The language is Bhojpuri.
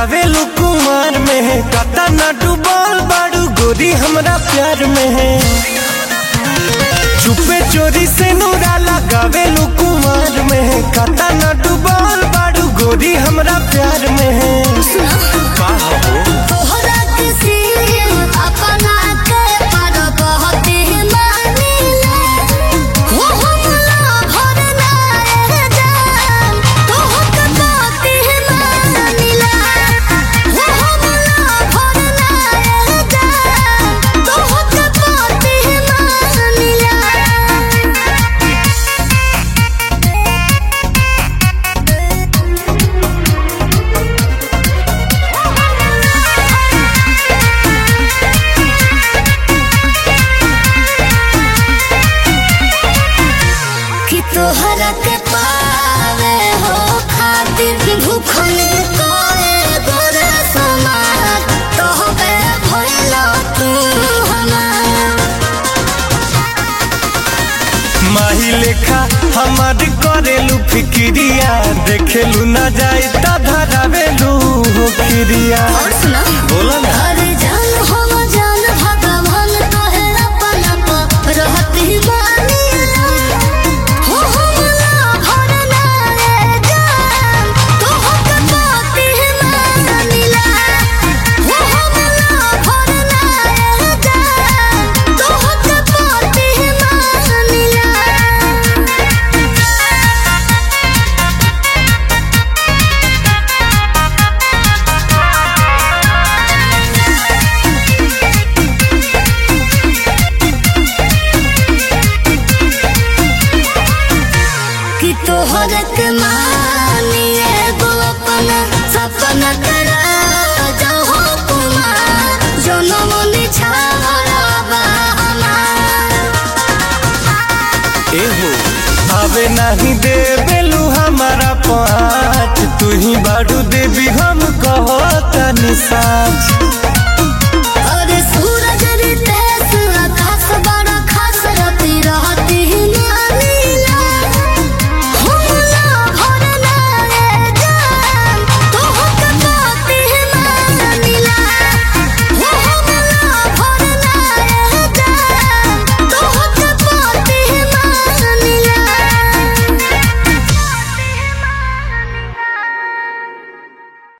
गावेलू कुमार में है कता न डूबल बाड़ू गोरी हमरा प्यार में है चुपे चोरी से नूरा लगावेलू कुमार में है कता न डूबल बाड़ू गोरी हमरा प्यार में है का हो तोहरा किसी अपना के पर बहुत ही मानिले हो हमला भर ना रह जान तोहक बहुत ही मानिले हो हमला भर ना रह जान तोहक बहुत ही मानिले कि तोहरा के पावे हो खातिर भूखल कोए गोरे समाज तोहबे भइलो तू हमार माही लेखा हमार करेलू फिक्रिया देखेलू ना जाए त धरावेलू हो खिरिया और सुना बोला ना अरे जान हम जान भगवान तोहे अपना पर रहती मानिला हो हमला भर ना रे जान तोहक बाती मानिला हो हमला भर ना रे जान तोहक बाती मानिला कि तोहर के मानिए गो अपना सपना करा जाओ कुमार जनम निछावरा बा हमार एहो आवे नहीं दे बेलू हमारा पाँच तू ही बाड़ू देवी हम कहो तनी साच